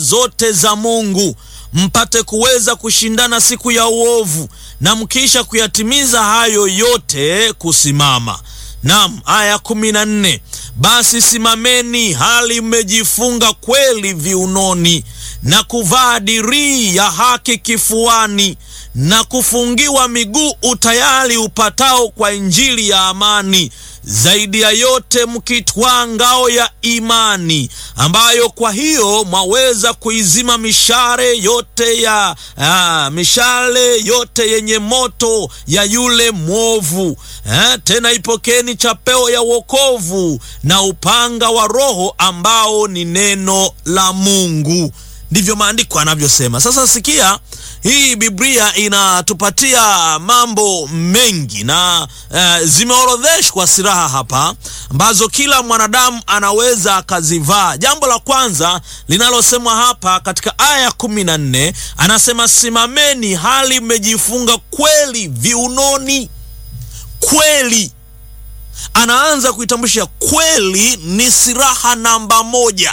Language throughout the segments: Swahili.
zote za Mungu mpate kuweza kushindana siku ya uovu, na mkiisha kuyatimiza hayo yote kusimama. Naam, aya kumi na nne basi simameni hali mmejifunga kweli viunoni na kuvaa dirii ya haki kifuani na kufungiwa miguu utayari upatao kwa injili ya amani. Zaidi ya yote mkitwaa ngao ya imani, ambayo kwa hiyo mwaweza kuizima mishale yote ya ah, mishale yote yenye moto ya yule mwovu. Eh, tena ipokeni chapeo ya wokovu na upanga wa Roho ambao ni neno la Mungu. Ndivyo maandiko anavyosema. Sasa sikia, hii Biblia inatupatia mambo mengi na uh, zimeorodheshwa silaha hapa ambazo kila mwanadamu anaweza akazivaa. Jambo la kwanza linalosemwa hapa katika aya ya kumi na nne anasema simameni hali mmejifunga kweli viunoni. Kweli anaanza kuitambulisha, kweli ni silaha namba moja.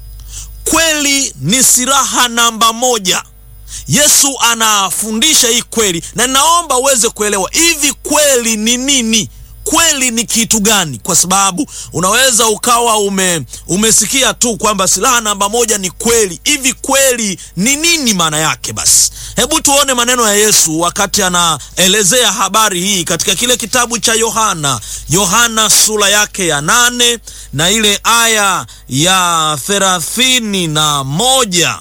Kweli ni silaha namba moja. Yesu anafundisha hii kweli, na naomba uweze kuelewa hivi kweli ni nini. Kweli ni kitu gani? Kwa sababu unaweza ukawa ume, umesikia tu kwamba silaha namba moja ni kweli. Hivi kweli ni nini maana yake? Basi hebu tuone maneno ya Yesu wakati anaelezea habari hii katika kile kitabu cha Yohana, Yohana sura yake ya nane na ile aya ya thelathini na moja.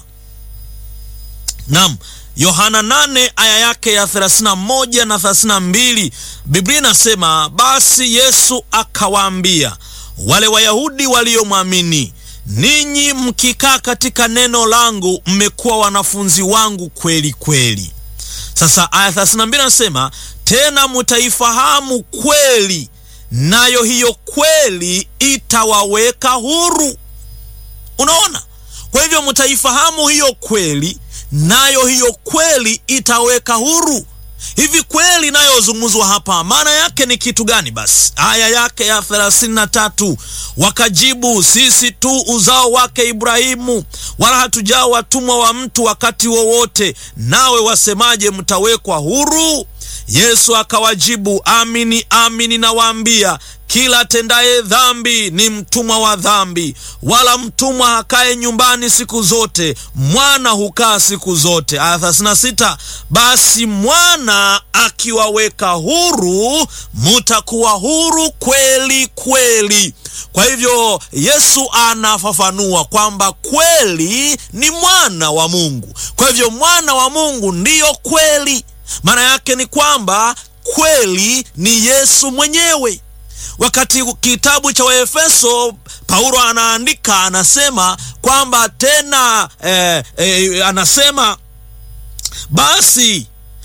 Naam, Yohana nane aya yake ya 31 na 32, Biblia inasema basi Yesu akawaambia wale Wayahudi waliomwamini, ninyi mkikaa katika neno langu mmekuwa wanafunzi wangu kweli kweli. Sasa aya 32 nasema tena mutaifahamu kweli, nayo hiyo kweli itawaweka huru. Unaona, kwa hivyo mutaifahamu hiyo kweli nayo hiyo kweli itaweka huru. Hivi kweli inayozungumzwa hapa maana yake ni kitu gani? Basi aya yake ya thelathini na tatu wakajibu, sisi tu uzao wake Ibrahimu, wala hatujaa watumwa wa mtu wakati wowote, nawe wasemaje mtawekwa huru? Yesu akawajibu, amini amini nawaambia kila atendaye dhambi ni mtumwa wa dhambi, wala mtumwa hakae nyumbani siku zote, mwana hukaa siku zote. Aya 36, basi mwana akiwaweka huru, mutakuwa huru kweli kweli. Kwa hivyo Yesu anafafanua kwamba kweli ni mwana wa Mungu. Kwa hivyo mwana wa Mungu ndiyo kweli. Maana yake ni kwamba kweli ni Yesu mwenyewe. Wakati kitabu cha Waefeso Paulo anaandika anasema kwamba tena eh, eh, anasema basi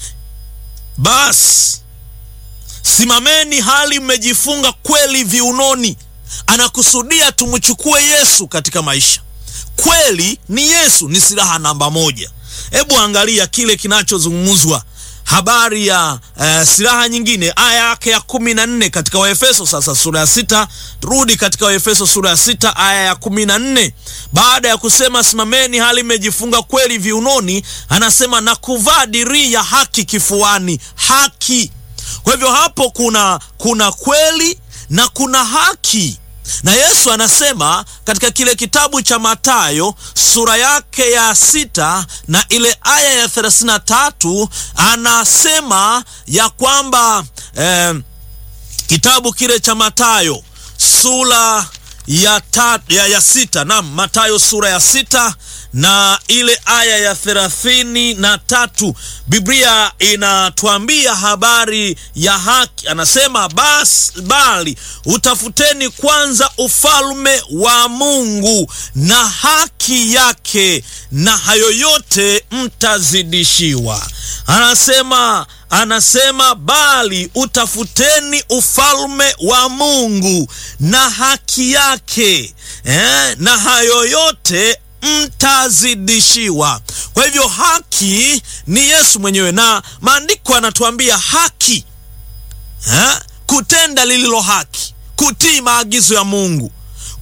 basi simameni hali mmejifunga kweli viunoni. Anakusudia tumchukue Yesu katika maisha. Kweli ni Yesu, ni silaha namba moja. Hebu angalia kile kinachozungumzwa habari ya uh, silaha nyingine, aya yake ya kumi na nne katika Waefeso. Sasa sura ya sita, turudi katika Waefeso sura ya sita aya ya kumi na nne Baada ya kusema simameni hali mmejifunga kweli viunoni, anasema na kuvaa dirii ya haki kifuani. Haki. Kwa hivyo hapo kuna kuna kweli na kuna haki na Yesu anasema katika kile kitabu cha Mathayo sura yake ya sita na ile aya ya thelathini na tatu anasema ya kwamba eh, kitabu kile cha Mathayo sura ya, ta, ya, ya sita naam, Mathayo sura ya sita na ile aya ya thelathini na tatu Biblia inatuambia habari ya haki. Anasema basi, bali utafuteni kwanza ufalme wa Mungu na haki yake, na hayo yote mtazidishiwa. Anasema anasema bali utafuteni ufalme wa Mungu na haki yake eh, na hayo yote mtazidishiwa. Kwa hivyo haki ni Yesu mwenyewe, na maandiko yanatuambia haki ha? kutenda lililo haki, kutii maagizo ya Mungu,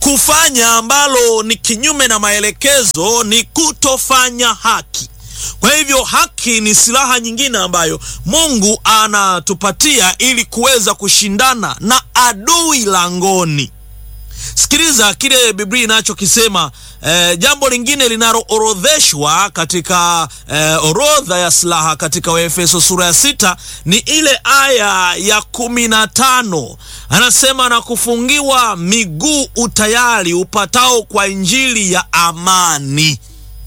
Kufanya ambalo ni kinyume na maelekezo ni kutofanya haki. Kwa hivyo haki ni silaha nyingine ambayo Mungu anatupatia ili kuweza kushindana na adui langoni. Sikiliza kile Biblia inachokisema. Eh, jambo lingine linaloorodheshwa katika eh, orodha ya silaha katika Waefeso sura ya sita ni ile aya ya kumi na tano anasema, na kufungiwa miguu utayari upatao kwa injili ya amani.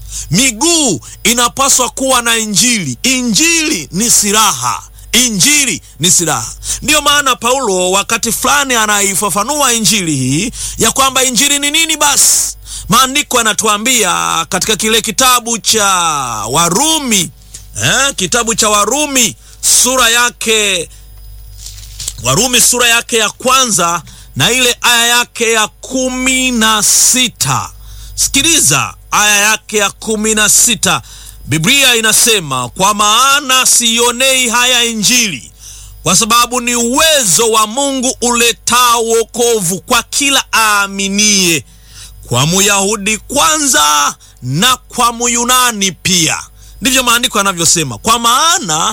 Miguu inapaswa kuwa na injili. Injili ni silaha. Injili ni silaha. Ndiyo maana Paulo wakati fulani anaifafanua injili hii ya kwamba injili ni nini. Basi maandiko yanatuambia katika kile kitabu cha Warumi eh, kitabu cha Warumi sura yake Warumi sura yake ya kwanza na ile aya yake ya kumi na sita. Sikiliza aya yake ya kumi na sita. Biblia inasema kwa maana siionei haya injili, kwa sababu ni uwezo wa Mungu uletao wokovu kwa kila aaminie, kwa Muyahudi kwanza na kwa Muyunani pia. Ndivyo maandiko yanavyosema, kwa maana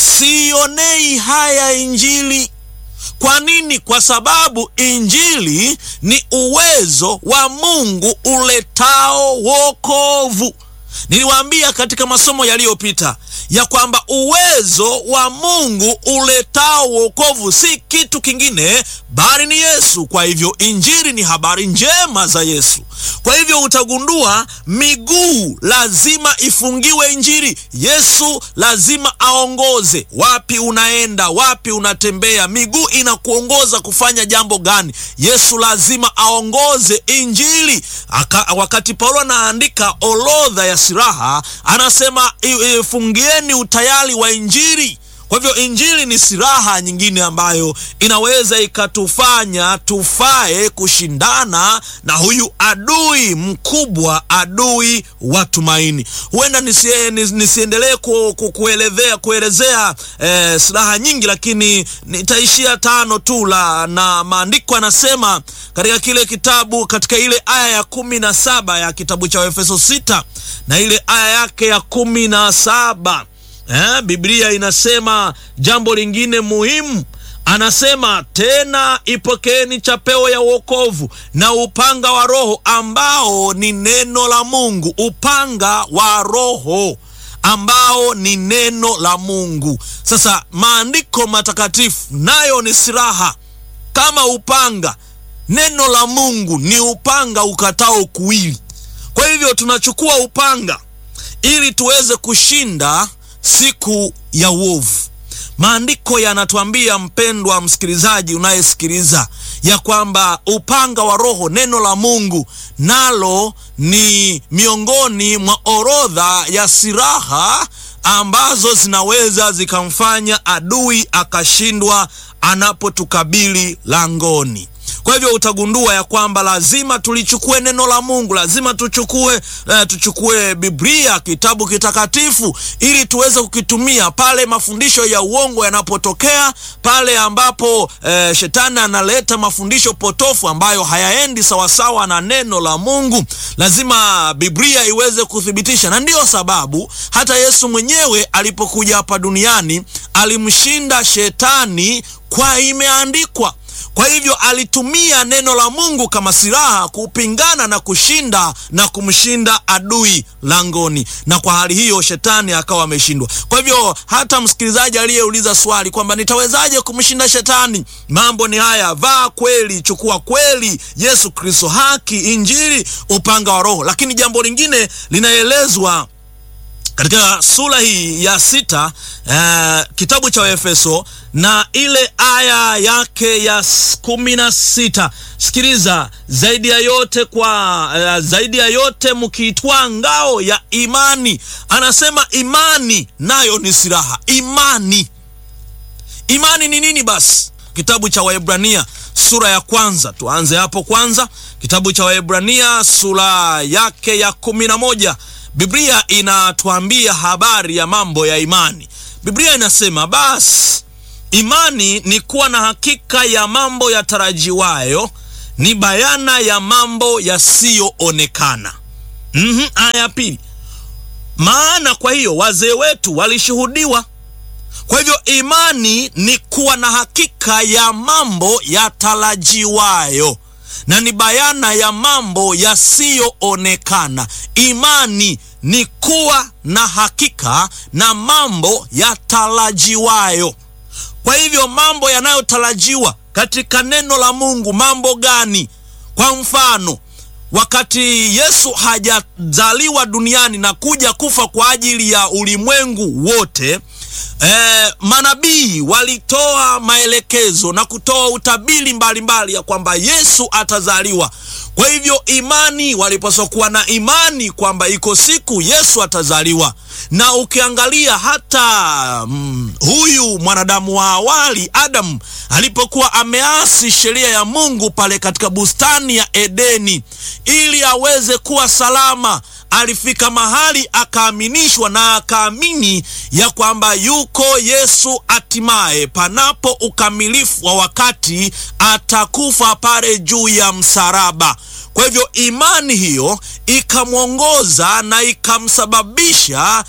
siionei haya injili. Kwa nini? Kwa sababu injili ni uwezo wa Mungu uletao wokovu. Niliwaambia katika masomo yaliyopita ya kwamba uwezo wa Mungu uletao wokovu si kitu kingine bali ni Yesu. Kwa hivyo injili ni habari njema za Yesu. Kwa hivyo utagundua miguu lazima ifungiwe injili. Yesu lazima aongoze wapi unaenda, wapi unatembea. Miguu inakuongoza kufanya jambo gani? Yesu lazima aongoze injili. Aka, wakati Paulo anaandika orodha ya silaha anasema fungieni utayari wa injili. Kwa hivyo injili ni silaha nyingine ambayo inaweza ikatufanya tufae kushindana na huyu adui mkubwa, adui wa tumaini. Huenda nisie, nisiendelee ku, ku, kuelezea kuelezea eh, silaha nyingi, lakini nitaishia tano tu la na maandiko anasema katika kile kitabu katika ile aya ya kumi na saba ya kitabu cha Efeso sita na ile aya yake ya kumi na saba Eh, Biblia inasema jambo lingine muhimu, anasema tena, ipokeeni chapeo ya wokovu na upanga wa Roho ambao ni neno la Mungu. Upanga wa Roho ambao ni neno la Mungu. Sasa maandiko matakatifu nayo ni silaha kama upanga. Neno la Mungu ni upanga ukatao kuwili. Kwa hivyo tunachukua upanga ili tuweze kushinda siku ya uovu. Maandiko yanatuambia mpendwa msikilizaji unayesikiliza, ya kwamba upanga wa Roho, neno la Mungu, nalo ni miongoni mwa orodha ya silaha ambazo zinaweza zikamfanya adui akashindwa anapotukabili langoni. Kwa hivyo utagundua ya kwamba lazima tulichukue neno la Mungu, lazima tuchukue uh, tuchukue Biblia, kitabu kitakatifu, ili tuweze kukitumia pale mafundisho ya uongo yanapotokea, pale ambapo uh, shetani analeta mafundisho potofu ambayo hayaendi sawasawa na neno la Mungu. Lazima Biblia iweze kuthibitisha, na ndiyo sababu hata Yesu mwenyewe alipokuja hapa duniani alimshinda shetani kwa imeandikwa. Kwa hivyo alitumia neno la Mungu kama silaha kupingana na kushinda na kumshinda adui langoni, na kwa hali hiyo shetani akawa ameshindwa. Kwa hivyo hata msikilizaji aliyeuliza swali kwamba nitawezaje kumshinda shetani, mambo ni haya: vaa kweli, chukua kweli, Yesu Kristo, haki, Injili, upanga wa Roho. Lakini jambo lingine linaelezwa katika sura hii ya sita uh, kitabu cha Efeso na ile aya yake ya kumi na sita. Sikiliza, zaidi ya yote kwa uh, zaidi ya yote mkiitwaa ngao ya imani. Anasema imani nayo ni silaha. Imani, imani ni nini? Basi kitabu cha Waebrania sura ya kwanza, tuanze hapo kwanza. Kitabu cha Waebrania sura yake ya kumi na moja. Biblia inatuambia habari ya mambo ya imani. Biblia inasema basi imani ni kuwa na hakika ya mambo yatarajiwayo ni bayana ya mambo yasiyoonekana. Mhm, aya ya pili, maana kwa hiyo wazee wetu walishuhudiwa. Kwa hivyo imani ni kuwa na hakika ya mambo yatarajiwayo na ni bayana ya mambo yasiyoonekana. Imani ni kuwa na hakika na mambo yatarajiwayo. Kwa hivyo mambo yanayotarajiwa katika neno la Mungu, mambo gani? Kwa mfano, wakati Yesu hajazaliwa duniani na kuja kufa kwa ajili ya ulimwengu wote, eh, manabii walitoa maelekezo na kutoa utabiri mbalimbali ya kwamba Yesu atazaliwa. Kwa hivyo imani, walipaswa kuwa na imani kwamba iko siku Yesu atazaliwa. Na ukiangalia hata mm, huyu mwanadamu wa awali Adamu alipokuwa ameasi sheria ya Mungu pale katika bustani ya Edeni ili aweze kuwa salama, alifika mahali akaaminishwa na akaamini ya kwamba yuko Yesu, hatimaye panapo ukamilifu wa wakati atakufa pale juu ya msalaba. Kwa hivyo imani hiyo ikamwongoza na ikamsababisha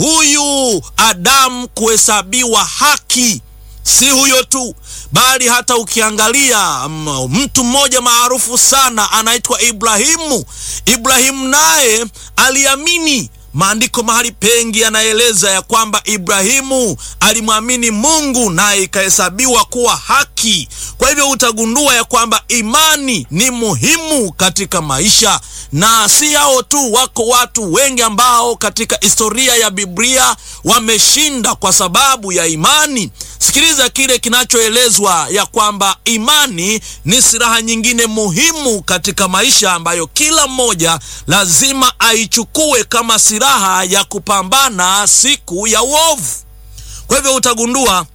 huyu Adamu kuhesabiwa haki. Si huyo tu, bali hata ukiangalia mtu mmoja maarufu sana anaitwa Ibrahimu. Ibrahimu naye aliamini. Maandiko mahali pengi yanaeleza ya kwamba Ibrahimu alimwamini Mungu naye ikahesabiwa kuwa haki. Kwa hivyo utagundua ya kwamba imani ni muhimu katika maisha, na si hao tu, wako watu wengi ambao katika historia ya Biblia wameshinda kwa sababu ya imani. Sikiliza kile kinachoelezwa ya kwamba imani ni silaha nyingine muhimu katika maisha ambayo kila mmoja lazima aichukue kama silaha ya kupambana siku ya uovu. Kwa hivyo utagundua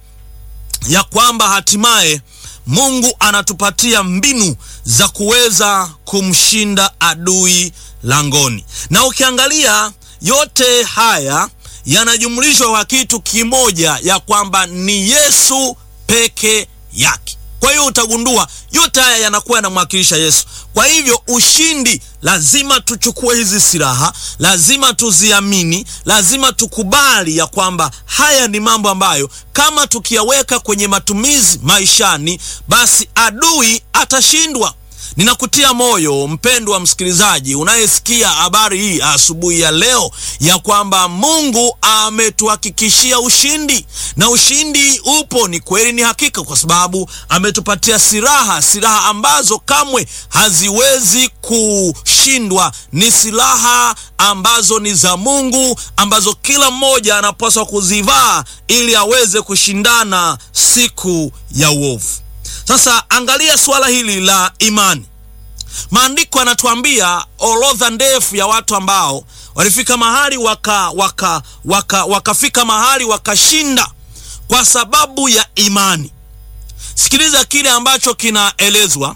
ya kwamba hatimaye Mungu anatupatia mbinu za kuweza kumshinda adui langoni, na ukiangalia yote haya yanajumlishwa kwa kitu kimoja, ya kwamba ni Yesu peke yake. Kwa hiyo utagundua yote haya yanakuwa yanamwakilisha Yesu. Kwa hivyo ushindi, lazima tuchukue hizi silaha, lazima tuziamini, lazima tukubali ya kwamba haya ni mambo ambayo kama tukiyaweka kwenye matumizi maishani, basi adui atashindwa. Ninakutia moyo mpendwa msikilizaji unayesikia habari hii asubuhi ya leo ya kwamba Mungu ametuhakikishia ushindi, na ushindi upo, ni kweli, ni hakika, kwa sababu ametupatia silaha, silaha ambazo kamwe haziwezi kushindwa. Ni silaha ambazo ni za Mungu, ambazo kila mmoja anapaswa kuzivaa ili aweze kushindana siku ya uovu. Sasa angalia suala hili la imani. Maandiko yanatuambia orodha ndefu ya watu ambao walifika mahali waka waka waka wakafika mahali wakashinda kwa sababu ya imani. Sikiliza kile ambacho kinaelezwa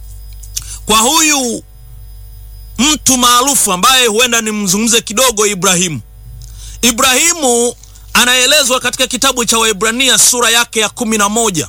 kwa huyu mtu maarufu ambaye huenda nimzungumze kidogo, Ibrahimu. Ibrahimu anaelezwa katika kitabu cha Waebrania sura yake ya kumi na moja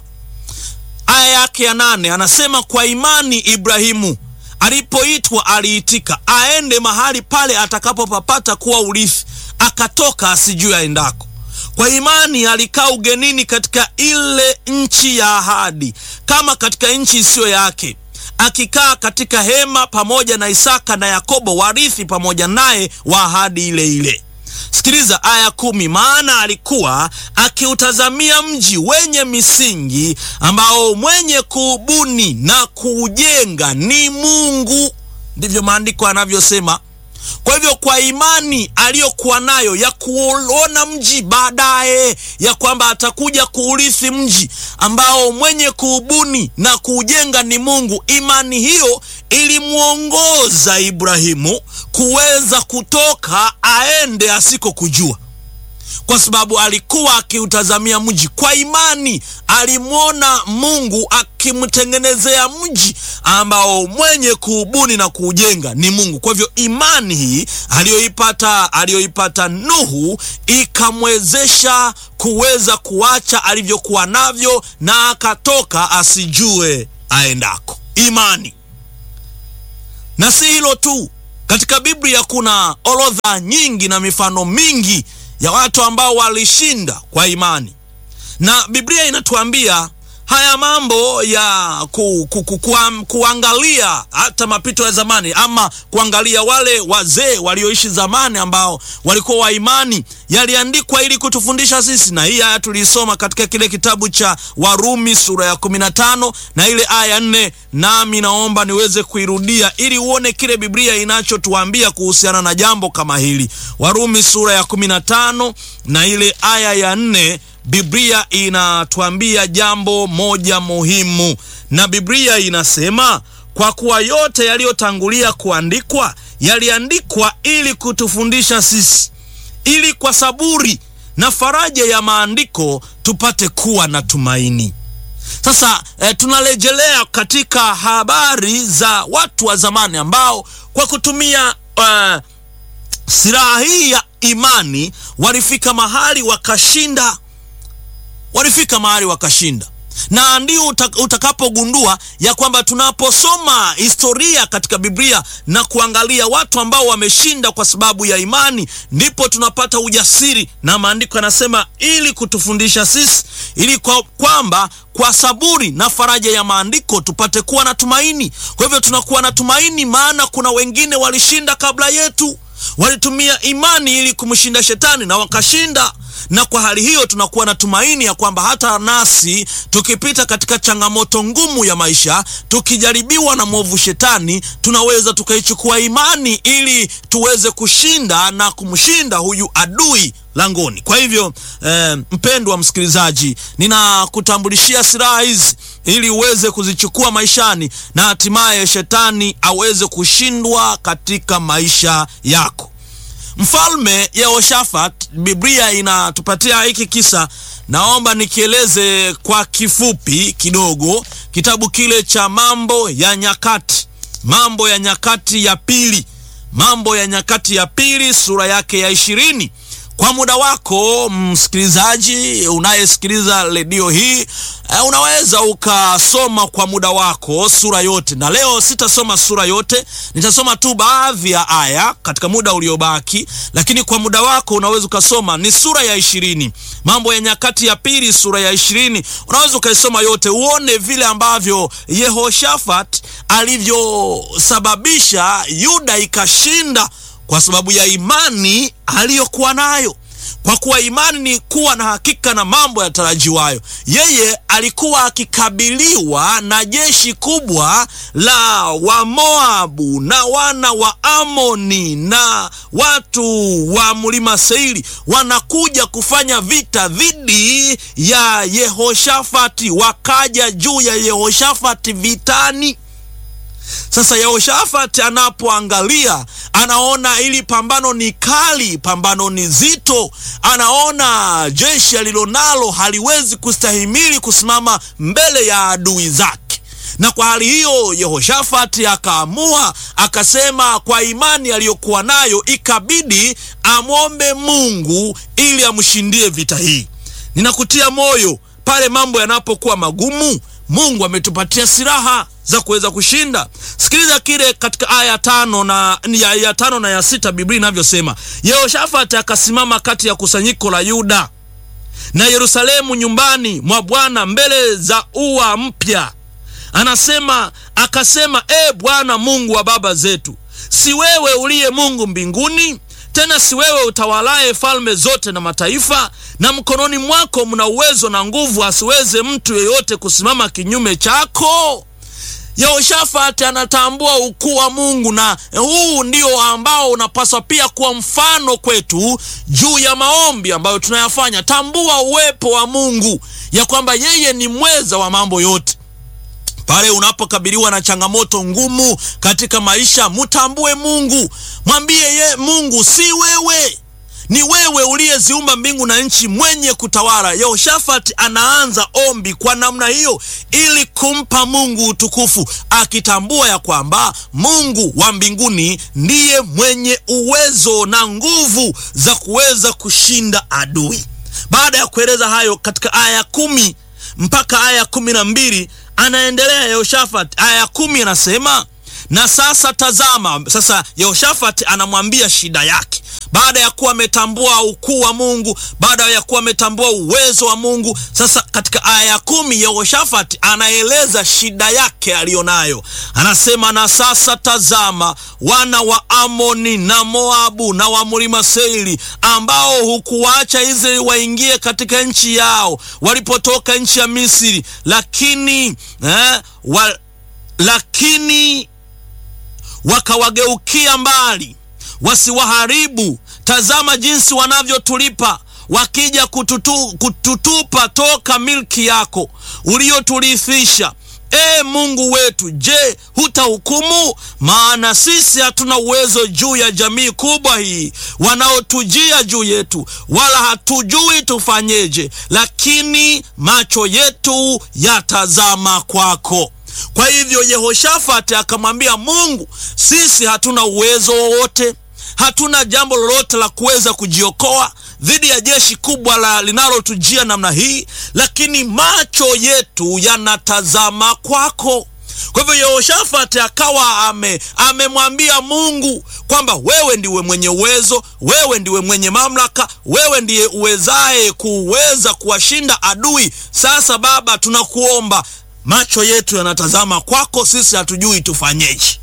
aya yake ya nane anasema, kwa imani Ibrahimu alipoitwa aliitika, aende mahali pale atakapopapata kuwa urithi, akatoka asijue aendako. Kwa imani alikaa ugenini katika ile nchi ya ahadi, kama katika nchi isiyo yake, akikaa katika hema pamoja na Isaka na Yakobo, warithi pamoja naye wa ahadi ile ile. Sikiliza aya kumi. Maana alikuwa akiutazamia mji wenye misingi, ambao mwenye kuubuni na kuujenga ni Mungu. Ndivyo maandiko yanavyosema. Kwa hivyo kwa imani aliyokuwa nayo ya kuona mji baadaye, ya kwamba atakuja kuurithi mji ambao mwenye kuubuni na kuujenga ni Mungu, imani hiyo ilimwongoza Ibrahimu kuweza kutoka aende asiko kujua, kwa sababu alikuwa akiutazamia mji. Kwa imani alimwona Mungu akimtengenezea mji ambao mwenye kuubuni na kuujenga ni Mungu. Kwa hivyo imani hii aliyoipata aliyoipata Nuhu ikamwezesha kuweza kuacha alivyokuwa navyo na akatoka asijue aendako. Imani Na si hilo tu, katika Biblia kuna orodha nyingi na mifano mingi ya watu ambao walishinda kwa imani, na Biblia inatuambia haya mambo ya ku, ku, ku, ku, kuangalia hata mapito ya zamani ama kuangalia wale wazee walioishi zamani ambao walikuwa wa imani yaliandikwa ili kutufundisha sisi, na hii haya tuliisoma katika kile kitabu cha Warumi sura ya 15 na ile aya nne, nami naomba niweze kuirudia ili uone kile Biblia inachotuambia kuhusiana na jambo kama hili. Warumi sura ya 15 na ile aya ya nne. Biblia inatuambia jambo moja muhimu, na Biblia inasema kwa kuwa yote yaliyotangulia kuandikwa yaliandikwa ili kutufundisha sisi, ili kwa saburi na faraja ya maandiko tupate kuwa na tumaini. Sasa eh, tunarejelea katika habari za watu wa zamani ambao kwa kutumia eh, silaha hii ya imani walifika mahali wakashinda walifika mahali wakashinda, na ndio utakapogundua ya kwamba tunaposoma historia katika Biblia na kuangalia watu ambao wameshinda kwa sababu ya imani, ndipo tunapata ujasiri, na maandiko yanasema ili kutufundisha sisi, ili kwa kwamba kwa saburi na faraja ya maandiko tupate kuwa na tumaini. Kwa hivyo tunakuwa na tumaini, maana kuna wengine walishinda kabla yetu, walitumia imani ili kumshinda shetani na wakashinda na kwa hali hiyo tunakuwa na tumaini ya kwamba hata nasi tukipita katika changamoto ngumu ya maisha, tukijaribiwa na mwovu shetani, tunaweza tukaichukua imani ili tuweze kushinda na kumshinda huyu adui langoni. Kwa hivyo eh, mpendwa msikilizaji, ninakutambulishia silaha hizi ili uweze kuzichukua maishani na hatimaye shetani aweze kushindwa katika maisha yako. Mfalme Yehoshafat, Biblia inatupatia hiki kisa. Naomba nikieleze kwa kifupi kidogo, kitabu kile cha Mambo ya Nyakati, Mambo ya Nyakati ya pili, Mambo ya Nyakati ya pili sura yake ya ishirini. Kwa muda wako msikilizaji unayesikiliza redio hii, unaweza ukasoma kwa muda wako sura yote, na leo sitasoma sura yote, nitasoma tu baadhi ya aya katika muda uliobaki, lakini kwa muda wako unaweza ukasoma, ni sura ya ishirini, Mambo ya Nyakati ya pili sura ya ishirini. Unaweza ukaisoma yote uone vile ambavyo Yehoshafat alivyosababisha Yuda ikashinda kwa sababu ya imani aliyokuwa nayo. Kwa kuwa imani ni kuwa na hakika na mambo yatarajiwayo. Yeye alikuwa akikabiliwa na jeshi kubwa la Wamoabu na wana wa Amoni na watu wa mlima Seiri, wanakuja kufanya vita dhidi ya Yehoshafati. Wakaja juu ya Yehoshafati vitani. Sasa Yehoshafati anapoangalia anaona ili pambano ni kali, pambano ni zito. Anaona jeshi alilonalo haliwezi kustahimili kusimama mbele ya adui zake, na kwa hali hiyo Yehoshafati akaamua akasema, kwa imani aliyokuwa nayo ikabidi amwombe Mungu ili amshindie vita hii. Ninakutia moyo pale mambo yanapokuwa magumu, Mungu ametupatia silaha za kuweza kushinda. Sikiliza kile katika aya tano na ya, ya tano na ya sita Biblia inavyosema, Yehoshafati akasimama kati ya kusanyiko la Yuda na Yerusalemu nyumbani mwa Bwana mbele za ua mpya. Anasema akasema, e Bwana Mungu wa baba zetu, si wewe uliye Mungu mbinguni? Tena si wewe utawalaye falme zote na mataifa, na mkononi mwako mna uwezo na nguvu, asiweze mtu yeyote kusimama kinyume chako. Yehoshafati anatambua ukuu wa Mungu, na huu ndio ambao unapaswa pia kuwa mfano kwetu juu ya maombi ambayo tunayafanya. Tambua uwepo wa Mungu, ya kwamba yeye ni mweza wa mambo yote. Pale unapokabiliwa na changamoto ngumu katika maisha, mtambue Mungu, mwambie ye Mungu, si wewe ni wewe uliyeziumba mbingu na nchi, mwenye kutawala. Yehoshafati anaanza ombi kwa namna hiyo ili kumpa Mungu utukufu, akitambua ya kwamba Mungu wa mbinguni ndiye mwenye uwezo na nguvu za kuweza kushinda adui. Baada ya kueleza hayo katika aya ya kumi mpaka aya ya kumi na mbili anaendelea Yehoshafati. Aya ya kumi anasema na sasa tazama. Sasa Yehoshafati anamwambia shida yake baada ya kuwa ametambua ukuu wa Mungu, baada ya kuwa ametambua uwezo wa Mungu. Sasa katika aya ya kumi Yehoshafati anaeleza shida yake aliyonayo, anasema na sasa tazama, wana wa Amoni na Moabu na wa mlima Seiri, ambao hukuwacha Israeli waingie katika nchi yao walipotoka nchi ya Misri, lakini eh, wa, lakini wakawageukia mbali wasiwaharibu. Tazama jinsi wanavyotulipa wakija kututu, kututupa toka milki yako uliyoturithisha. E Mungu wetu, je, hutahukumu? Maana sisi hatuna uwezo juu ya jamii kubwa hii wanaotujia juu yetu, wala hatujui tufanyeje, lakini macho yetu yatazama kwako. Kwa hivyo Yehoshafati akamwambia Mungu, sisi hatuna uwezo wowote, hatuna jambo lolote la kuweza kujiokoa dhidi ya jeshi kubwa la linalotujia namna hii, lakini macho yetu yanatazama kwako. Kwa hivyo Yehoshafati akawa ame amemwambia Mungu kwamba wewe ndiwe mwenye uwezo, wewe ndiwe mwenye mamlaka, wewe ndiye uwezaye kuweza kuwashinda adui. Sasa Baba, tunakuomba macho yetu yanatazama kwako, sisi hatujui tufanyeje.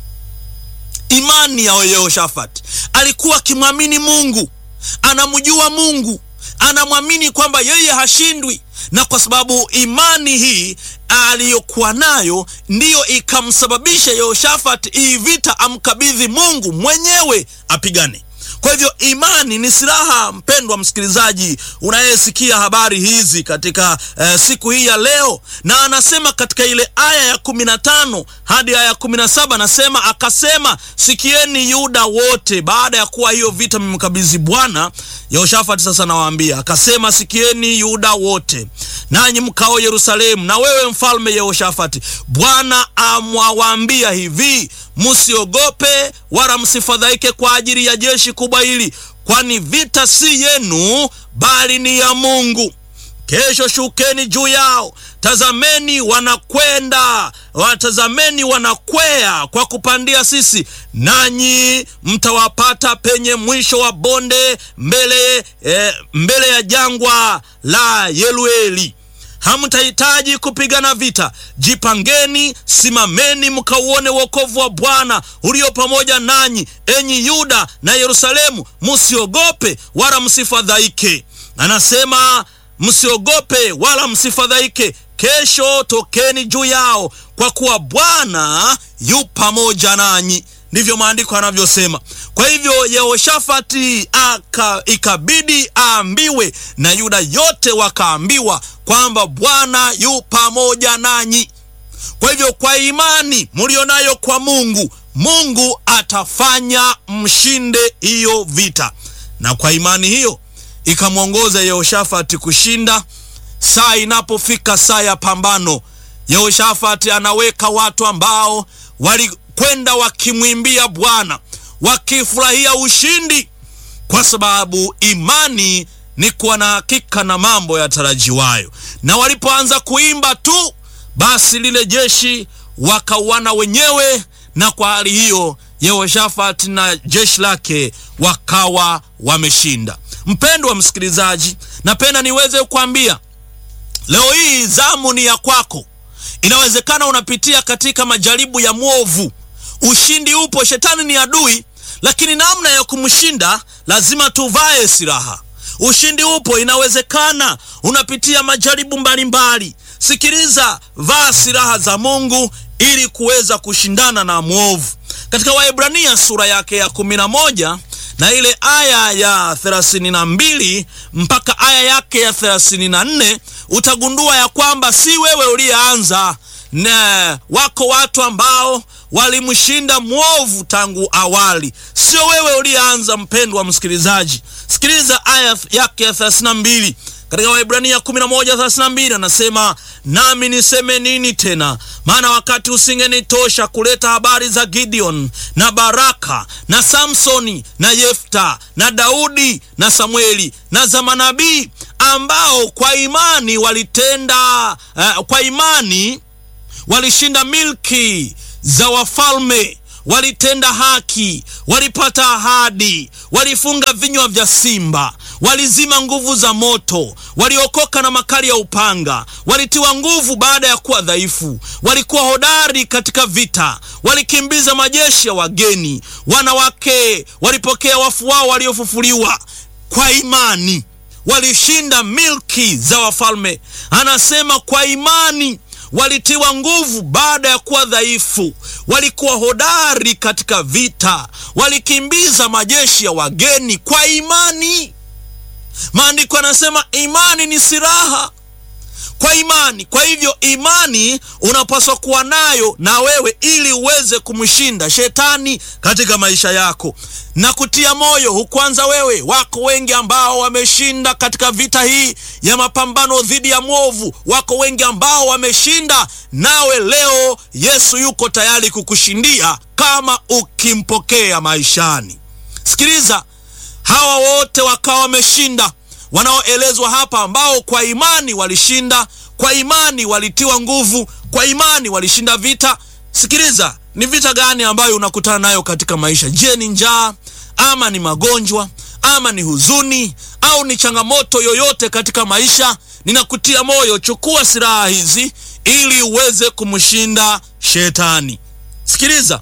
Imani ya Yehoshafati alikuwa akimwamini Mungu, anamjua Mungu, anamwamini kwamba yeye hashindwi, na kwa sababu imani hii aliyokuwa nayo ndiyo ikamsababisha Yehoshafati hii vita amkabidhi Mungu mwenyewe apigane. Kwa hivyo imani ni silaha, mpendwa msikilizaji unayesikia habari hizi katika eh, siku hii ya leo. Na anasema katika ile aya ya kumi na tano hadi aya ya kumi na saba anasema akasema, sikieni Yuda wote. Baada ya kuwa hiyo vita mmemkabidhi Bwana, Yehoshafati sasa nawaambia, akasema, sikieni Yuda wote, nanyi mkao Yerusalemu, na wewe mfalme Yehoshafati, Bwana amwawaambia hivi Msiogope wala msifadhaike kwa ajili ya jeshi kubwa hili, kwani vita si yenu, bali ni ya Mungu. Kesho shukeni juu yao, tazameni wanakwenda, watazameni wanakwea kwa kupandia sisi, nanyi mtawapata penye mwisho wa bonde, mbele, eh, mbele ya jangwa la Yerueli. Hamtahitaji kupigana vita. Jipangeni, simameni, mkauone wokovu wa Bwana ulio pamoja nanyi, enyi Yuda na Yerusalemu. Msiogope wala msifadhaike. Anasema msiogope wala msifadhaike. Kesho tokeni juu yao, kwa kuwa Bwana yu pamoja nanyi. Ndivyo maandiko yanavyosema. Kwa hivyo Yehoshafati aka ikabidi aambiwe na Yuda yote wakaambiwa kwamba Bwana yu pamoja nanyi. Kwa hivyo kwa imani mlionayo kwa Mungu, Mungu atafanya mshinde hiyo vita, na kwa imani hiyo ikamwongoza Yehoshafati kushinda. Saa inapofika saa ya pambano, Yehoshafati anaweka watu ambao walikwenda wakimwimbia Bwana wakifurahia ushindi, kwa sababu imani ni kuwa na hakika na mambo yatarajiwayo. Na walipoanza kuimba tu, basi lile jeshi wakauana wenyewe, na kwa hali hiyo Yehoshafati na jeshi lake wakawa wameshinda. Mpendwa msikilizaji, napenda niweze kukwambia leo hii zamu ni ya kwako. Inawezekana unapitia katika majaribu ya mwovu. Ushindi upo, shetani ni adui, lakini namna ya kumshinda lazima tuvae silaha. Ushindi upo, inawezekana unapitia majaribu mbalimbali. Sikiliza, vaa silaha za Mungu ili kuweza kushindana na mwovu. Katika Waebrania sura yake ya kumi na moja na ile aya ya thelathini na mbili mpaka aya yake ya thelathini na nne utagundua ya kwamba si wewe uliyeanza, na wako watu ambao walimshinda mwovu tangu awali. Sio wewe uliyeanza, mpendwa msikilizaji. Sikiliza aya yake ya thelathini na mbili katika Waebrania 11:32 anasema, nami niseme nini tena? Maana wakati usingenitosha kuleta habari za Gideon na Baraka na Samsoni na Yefta na Daudi na Samueli na za manabii ambao kwa imani walitenda uh, kwa imani walishinda milki za wafalme walitenda haki, walipata ahadi, walifunga vinywa vya simba, walizima nguvu za moto, waliokoka na makali ya upanga, walitiwa nguvu baada ya kuwa dhaifu, walikuwa hodari katika vita, walikimbiza majeshi ya wageni. Wanawake walipokea wafu wao waliofufuliwa kwa imani, walishinda milki za wafalme. Anasema kwa imani walitiwa nguvu baada ya kuwa dhaifu, walikuwa hodari katika vita, walikimbiza majeshi ya wageni kwa imani. Maandiko yanasema imani ni silaha kwa imani. Kwa hivyo imani unapaswa kuwa nayo na wewe ili uweze kumshinda shetani katika maisha yako na kutia moyo. Hukwanza wewe, wako wengi ambao wameshinda katika vita hii ya mapambano dhidi ya mwovu. Wako wengi ambao wameshinda, nawe leo Yesu yuko tayari kukushindia kama ukimpokea maishani. Sikiliza, hawa wote wakawa wameshinda wanaoelezwa hapa ambao kwa imani walishinda, kwa imani walitiwa nguvu, kwa imani walishinda vita. Sikiliza, ni vita gani ambayo unakutana nayo katika maisha? Je, ni njaa ama ni magonjwa ama ni huzuni au ni changamoto yoyote katika maisha? Ninakutia moyo, chukua silaha hizi ili uweze kumshinda shetani. Sikiliza,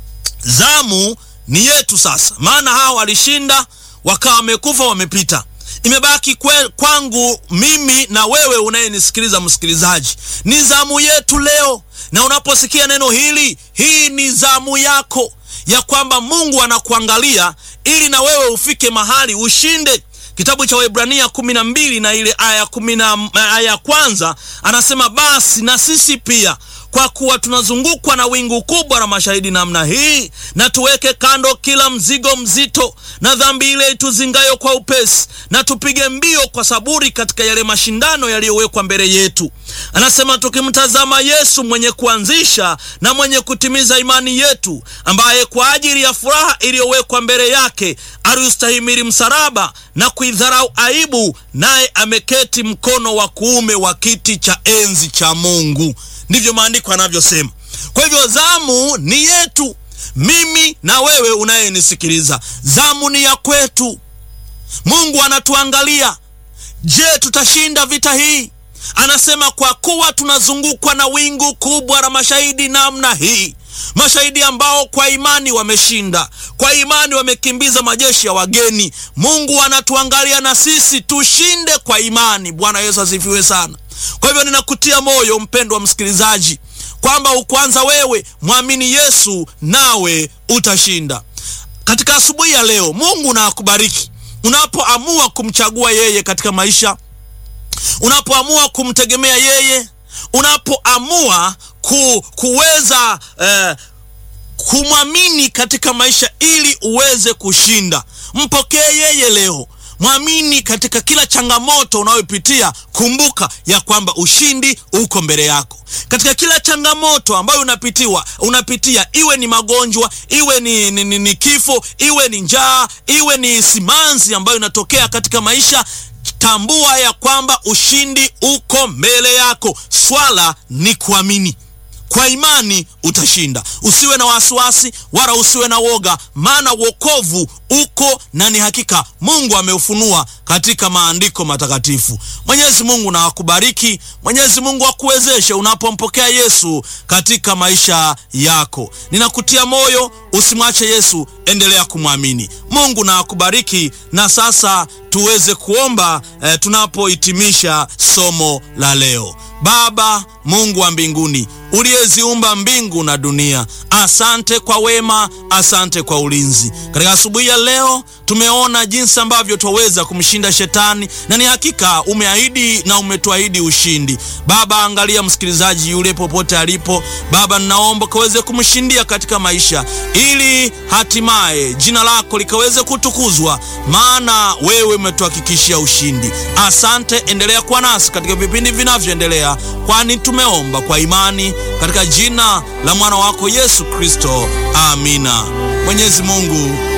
zamu ni yetu sasa, maana hawa walishinda wakawa wamekufa, wamepita imebaki kwe, kwangu mimi na wewe unayenisikiliza msikilizaji, ni zamu yetu leo. Na unaposikia neno hili, hii ni zamu yako ya kwamba Mungu anakuangalia ili na wewe ufike mahali ushinde. Kitabu cha Waebrania kumi na mbili na ile aya kumi na aya ya kwanza anasema, basi na sisi pia kwa kuwa tunazungukwa na wingu kubwa la mashahidi namna hii, na tuweke kando kila mzigo mzito na dhambi ile ituzingayo kwa upesi, na tupige mbio kwa saburi katika yale mashindano yaliyowekwa mbele yetu. Anasema tukimtazama Yesu mwenye kuanzisha na mwenye kutimiza imani yetu, ambaye kwa ajili ya furaha iliyowekwa mbele yake aliustahimili msalaba na kuidharau aibu, naye ameketi mkono wa kuume wa kiti cha enzi cha Mungu. Ndivyo maandiko yanavyosema. Kwa hivyo zamu ni yetu, mimi na wewe unayenisikiliza, zamu ni ya kwetu. Mungu anatuangalia. Je, tutashinda vita hii? Anasema kwa kuwa tunazungukwa na wingu kubwa la mashahidi namna hii, mashahidi ambao kwa imani wameshinda, kwa imani wamekimbiza majeshi ya wageni. Mungu anatuangalia na sisi tushinde kwa imani. Bwana Yesu asifiwe sana. Kwa hivyo ninakutia moyo mpendwa wa msikilizaji, kwamba ukwanza wewe mwamini Yesu nawe utashinda. Katika asubuhi ya leo, Mungu na akubariki unapoamua kumchagua yeye katika maisha, unapoamua kumtegemea yeye, unapoamua ku, kuweza eh, kumwamini katika maisha ili uweze kushinda. Mpokee yeye leo. Mwamini katika kila changamoto unayopitia. Kumbuka ya kwamba ushindi uko mbele yako. Katika kila changamoto ambayo unapitiwa unapitia, iwe ni magonjwa, iwe ni, ni, ni, ni kifo, iwe ni njaa, iwe ni simanzi ambayo inatokea katika maisha, tambua ya kwamba ushindi uko mbele yako. Swala ni kuamini. Kwa imani utashinda. Usiwe na wasiwasi wala usiwe na woga, maana wokovu uko na ni hakika Mungu ameufunua katika maandiko matakatifu. Mwenyezi Mungu na akubariki. Mwenyezi Mungu akuwezeshe unapompokea Yesu katika maisha yako. Ninakutia moyo, usimwache Yesu, endelea kumwamini. Mungu na akubariki. Na sasa tuweze kuomba eh, tunapohitimisha somo la leo. Baba Mungu wa mbinguni uliyeziumba mbingu na dunia, asante kwa wema, asante kwa ulinzi. Katika asubuhi ya leo tumeona jinsi ambavyo twaweza kumshinda shetani, na ni hakika umeahidi na umetuahidi ushindi. Baba, angalia msikilizaji yule popote alipo. Baba, ninaomba kaweze kumshindia katika maisha, ili hatimaye jina lako likaweze kutukuzwa, maana wewe umetuhakikishia ushindi. Asante, endelea kuwa nasi katika vipindi vinavyoendelea, kwani tumeomba kwa imani katika jina la mwana wako Yesu Kristo, amina. Mwenyezi Mungu